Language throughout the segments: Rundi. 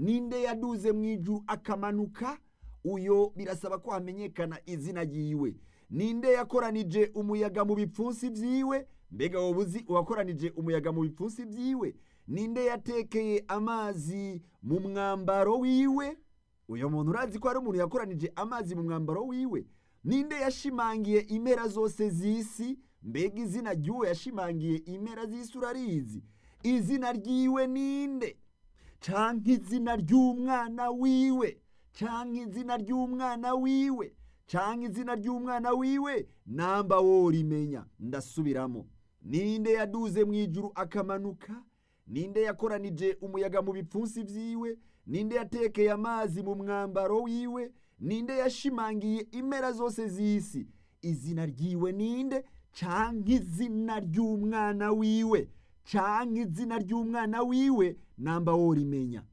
ninde yaduze mu ijuru akamanuka uyo birasaba ko hamenyekana izina ryiwe ninde yakoranije umuyaga mu bipfunsi byiwe mbega wowe uzi uwakoranije umuyaga mu bipfunsi byiwe ninde yatekeye amazi mu mwambaro wiwe uyu muntu urazi ko hari umuntu yakoranije amazi mu mwambaro wiwe ninde yashimangiye impera zose z'isi mbega izina ry'uwo yashimangiye impera z'isi urarizi izina ryiwe ninde canke izina ry'umwana wiwe canke izina ry'umwana wiwe canke izina ry'umwana wiwe namba worimenya ndasubiramo ninde yaduze mu ijuru akamanuka ninde yakoranije umuyaga mu bipfunsi vyiwe ninde yatekeye amazi mu mwambaro wiwe ninde yashimangiye impera zose z'isi izina ryiwe ninde canke izina ry'umwana wiwe canke izina ry'umwana wiwe namba worimenya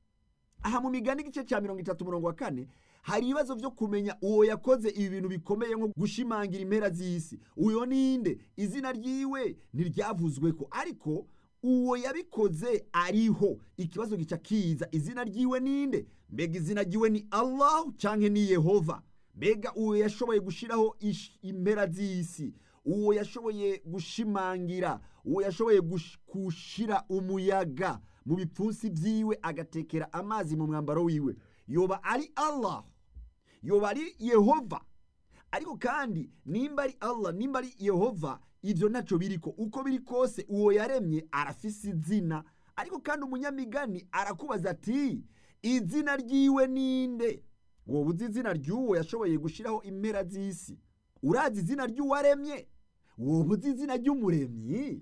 aha mu migani igice cya mirongo itatu umurongo wa kane hari ibibazo byo kumenya uwo yakoze ibi bintu bikomeye nko gushimangira impera z'isi uyo ninde izina ryiwe ntiryavuzwe ko ariko uwo yabikoze ariho ikibazo gica kiza izina ryiwe ninde mbega izina ryiwe ni allahu canke ni yehova mbega uwo yashoboye gushiraho impera z'isi uwo yashoboye gushimangira uwo yashoboye gushira umuyaga mu bipfunsi byiwe agatekera amazi mu mwambaro wiwe yoba ari allah yoba ari yehova ariko kandi nimba ari allah nimba ari yehova ibyo ntacyo biriko uko biri kose uwo yaremye arafise izina ariko kandi umunyamigani arakubaza ati izina ryiwe ninde wowe uzi izina ry'uwo yashoboye gushyiraho impera z'isi urazi izina ry'uwaremye wowe uzi izina ry'umuremyi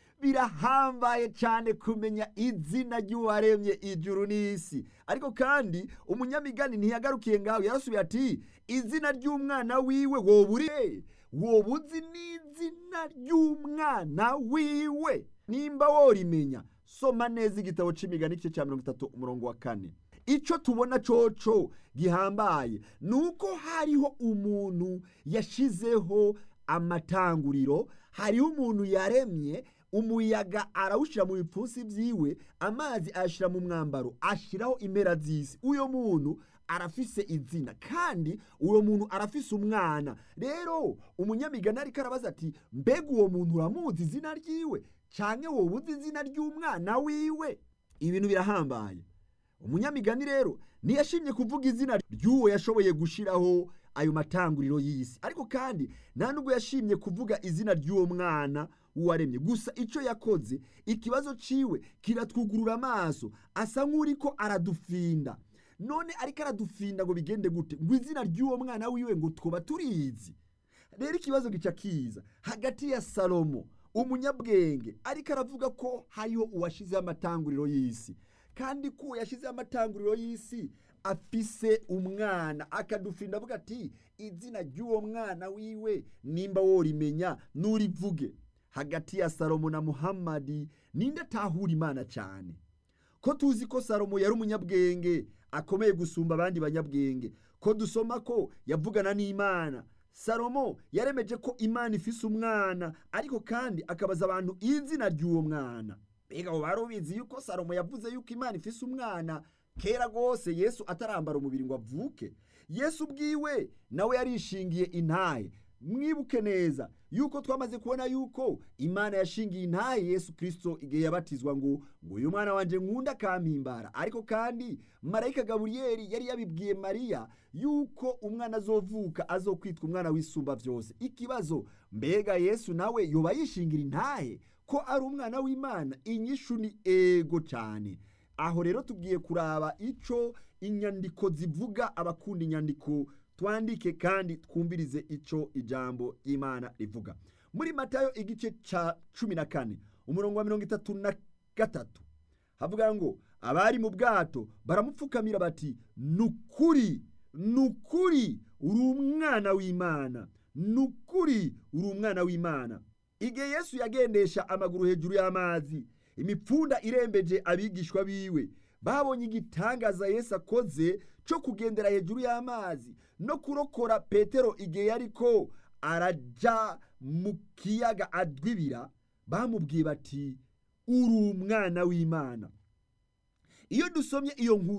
birahambaye cyane kumenya izina ry'uwaremye ijuru n'isi ariko kandi umunyamigani ntiyagarukiye ngaho yarasubiye ati izina ry'umwana wiwe wowe uri wowe uzi n'izina ry'umwana wiwe nimba worimenya soma neza igitabo c'imigani igice cya mirongo itatu umurongo wa kane icyo tubona coco gihambaye ni uko hariho umuntu yashizeho amatanguriro hariho umuntu yaremye umuyaga arawushyira mu bipfunsi byiwe amazi ayashyira mu mwambaro ashyiraho impera z'isi uyo muntu arafise izina kandi uwo muntu arafise umwana rero umunyamigani ariko arabaza ati mbega uwo muntu uramuzi izina ryiwe cyane wowe uzi izina ry'umwana wiwe ibintu birahambaye umunyamigani rero ntiyashimye kuvuga izina ry'uwo yashoboye gushyiraho ayo matanguriro y'isi ariko kandi nta nubwo yashimye kuvuga izina ry'uwo mwana uwaremye gusa icyo yakoze ikibazo ciwe kiratwugurura amaso asa nk'uri ko aradufinda none ariko aradufinda ngo bigende gute ngo izina ry'uwo mwana wiwe ngo twaba turizi rero ikibazo gica kiza hagati ya salomo umunyabwenge ariko aravuga ko hariho uwashyizeho amatanguriro y'isi kandi ko yashyizeho amatanguriro y'isi afise umwana akadufinda avuga ati izina ry'uwo mwana wiwe nimba worimenya n'urivuge hagati ya salomo na muhammadi ninde atahura imana cyane ko tuzi ko salomo yari umunyabwenge akomeye gusumba abandi banyabwenge ko dusoma ko yavugana n'imana salomo yaremeje ko imana ifise umwana ariko kandi akabaza abantu izina ry'uwo mwana mbega wari ubizi yuko salomo yavuze yuko imana ifise umwana kera rwose yesu atarambara umubiri ngo avuke yesu ubwiwe nawe yarishingiye intahe mwibuke neza yuko twamaze kubona yuko imana yashingiye intahe yesu kirisito igihe yabatizwa ngo ngo uyu mwana wanjye nkunda akampimbara ariko kandi marayika gaburiyeri yari yabibwiye mariya yuko umwana azovuka azokwitwa umwana w'isumba byose ikibazo mbega yesu nawe yoba yishingira intahe ko ari umwana w'imana inyishu ni ego cyane aho rero tugiye kuraba icyo inyandiko zivuga abakunda inyandiko twandike kandi twumvirize icyo ijambo ry'imana rivuga muri matayo igice cya cumi na kane umurongo wa mirongo itatu na gatatu havuga ngo abari mu bwato baramupfukamira bati ni ukuri ni ukuri uri umwana w'imana ni ukuri uri umwana w'imana igihe yesu yagendesha amaguru hejuru y'amazi imipfunda irembeje abigishwa biwe babonye igitangaza yesu akoze cyo kugendera hejuru y'amazi no kurokora petero igihe yariko arajya mu kiyaga adwibira bamubwiye bati uri umwana w'imana iyo dusomye iyo nkuru